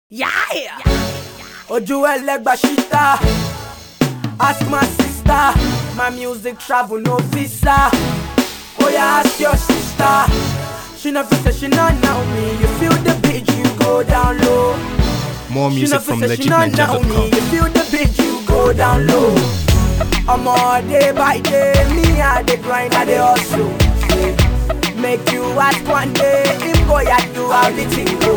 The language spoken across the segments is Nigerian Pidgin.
Yeah! Ojú ẹlẹ́gbà ṣíta. Ask my sister. My music travel no visa. Oh yeah, ask your sister. She no fit say she not know me. You feel the beat, you go down low. More She music no from fit say she not know me. legitninja.com. You feel the beat, you go down low. I'm all day by day, me I dey grind, I dey hustle. Make you ask one day, him go at you how the thing go.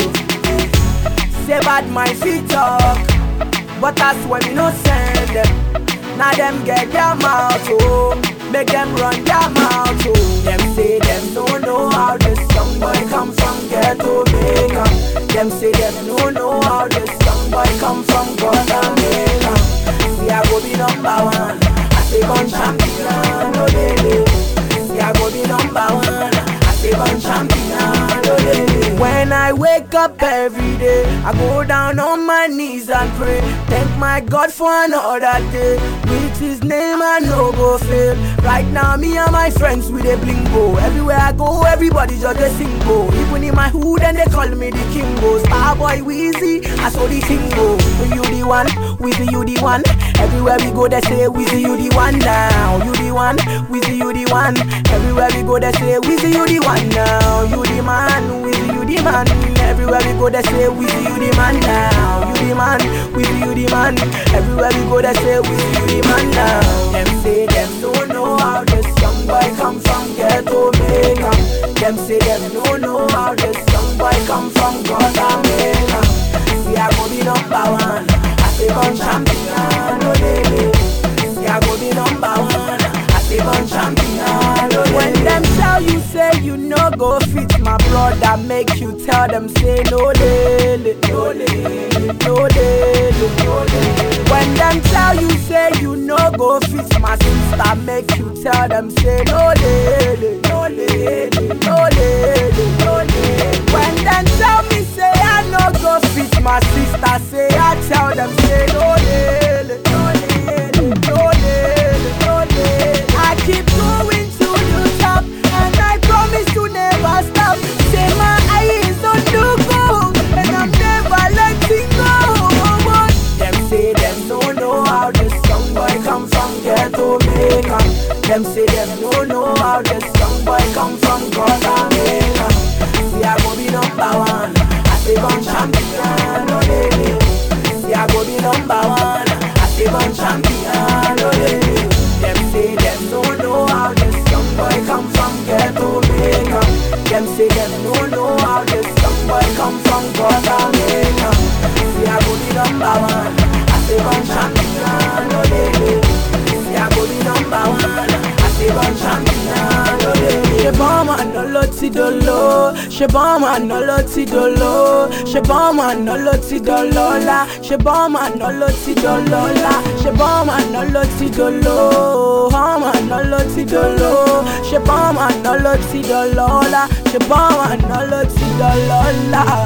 Say bad my feet talk, but that's when we no send them. Now them get their mouth, oh, make them run their mouth, oh. Them say them no know how this young boy come from ghetto Jamaica. Them say them no know how this young boy come from Guatemala. See I go be number one, I say gun champion, oh baby. See I go be number one, I say gun champion, oh baby. When I wake up every day, I go down on my knees and pray. Thank my God for another day. With his name I no go fail. Right now, me and my friends with a blingo. Everywhere I go, everybody just a single. Even in my hood, and they call me the Kingo. Starboy Weezy, I saw the thing go. You the one, Weezy you the one. Everywhere we go, they say Weezy you the one now. You the one, Weezy you the one. Everywhere we go, they say Weezy you the one now. You the man, Weezy you the man. Everywhere we go, they say Weezy you the man now. You the man, Weezy you the man. Everywhere we go, they say Weezy you the man now. Them say them don't know how this young boy come from ghetto Jamaica. Them say them don't know how this young boy come from Guatemala. See I go be number one. I say gun champion, oh baby. See I go be number one. I say gun champion, oh When them tell you say you no go fit, my brother make you tell them say no lele, no lele, no lele, no lele. When them tell you say you no go fit, my sister make you tell them say no lele, no lele, no lele, no lele. When them tell me say I no go fit, my sister say I tell them say no lele, no lele, no lele, no lele. I keep going to the top, and I promise to never stop. Say my eyes on the goal, and I'm never letting go. Them say them don't know how this young boy come from ghetto Jamaica. Them say them don't know how this young boy come from Guatemala. See I go be number one, I say gun champion, oh baby. See I go be number one, I say gun champion, oh baby. Them say them don't know how this young boy come from ghetto Jamaica. Them say them don't know how this young boy come from Guatemala. See I go be number one, I say gun champion, oh baby. See I go be number one, I say gun champion, oh baby. Ṣé bọ́ọ̀mù àná ló ti dolo? Ṣé bọ́ọ̀mù àná ló ti dolo? Ṣé bọ́ọ̀mù àná ló ti dọlọ́lá? Ṣé bọ́ọ̀mù àná ló ti dọlọ́lá? Ṣé bọ́ọ̀mù àná ló ti dolo? Bọ́ọ̀mù àná ló ti dolo? Ṣé bọ́ọ̀mù àná ló ti dọlọ́lá? Ṣé bọ́ọ̀mù àná ló ti dọlọ́lá?